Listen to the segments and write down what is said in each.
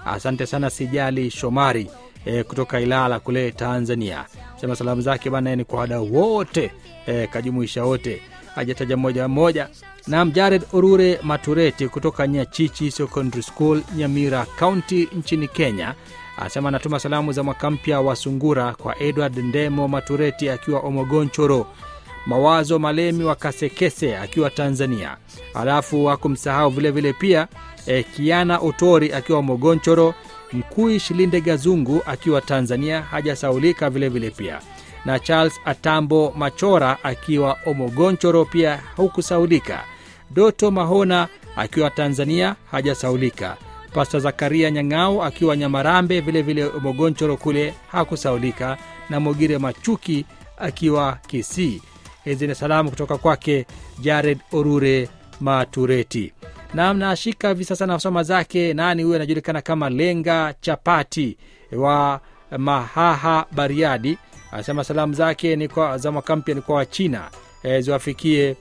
asante sana sijali shomari e, kutoka ilala kule tanzania sema salamu zake bana ni kwa wadau wote e, kajumuisha wote hajataja mmoja mmoja nam jared orure matureti kutoka nyachichi secondary school nyamira county nchini kenya asema anatuma salamu za mwaka mpya wa sungura kwa edward ndemo matureti akiwa omogonchoro mawazo malemi wa kasekese akiwa tanzania alafu hakumsahau vilevile pia e, kiana otori akiwa omogonchoro mkui shilinde gazungu akiwa tanzania hajasaulika vilevile pia na charles atambo machora akiwa omogonchoro pia hukusaulika doto mahona akiwa tanzania hajasaulika pasta zakaria nyang'au akiwa nyamarambe vilevile omogonchoro kule hakusaulika na mogire machuki akiwa kisii hizi ni salamu kutoka kwake jared orure matureti nam nashika hivi sasa nasoma zake nani huyo anajulikana kama lenga chapati wa mahaha bariadi anasema salamu zake ni kwa za mwaka mpya ni kwa wachina e, ziwafikie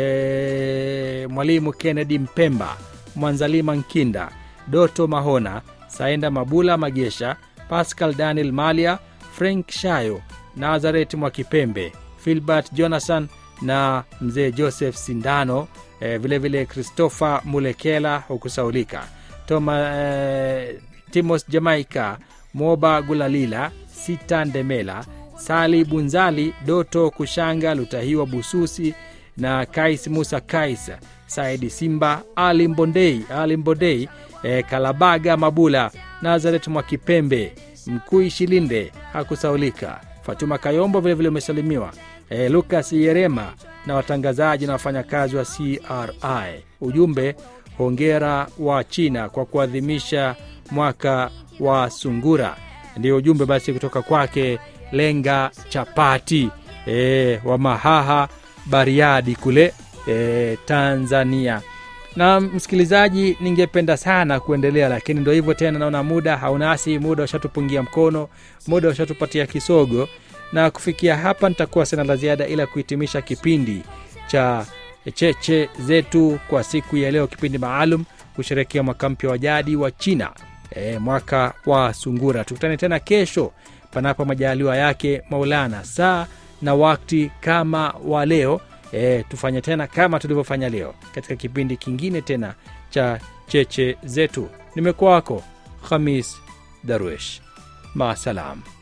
e, mwalimu kennedy mpemba mwanzalima nkinda doto mahona saenda mabula magesha pascal daniel malia frank shayo nazaret mwakipembe filbert jonathan na mzee joseph sindano e, vile vile christopher mulekela hukusaulika toma e, timos jamaica moba gulalila sita ndemela sali bunzali doto kushanga lutahiwa bususi na kais musa kais saidi simba ali mbondei ali mbondei e, kalabaga mabula nazaret mwakipembe mkui shilinde hakusaulika fatuma kayombo vilevile umesalimiwa e, lukas yerema na watangazaji na wafanyakazi wa cri ujumbe hongera wa china kwa kuadhimisha mwaka wa sungura ndio ujumbe basi kutoka kwake lenga chapati e, wa mahaha bariadi kule e, tanzania na msikilizaji ningependa sana kuendelea lakini ndo hivyo tena naona muda haunasi muda ushatupungia mkono muda ushatupatia kisogo na kufikia hapa nitakuwa sina la ziada ila kuhitimisha kipindi cha cheche zetu kwa siku ya leo kipindi maalum kusherekea mwaka mpya wa jadi wa china e, mwaka wa sungura tukutane tena kesho panapo majaliwa yake maulana saa na wakti kama wa leo e, tufanye tena kama tulivyofanya leo katika kipindi kingine tena cha cheche zetu nimekuwa wako khamis darwesh maasalam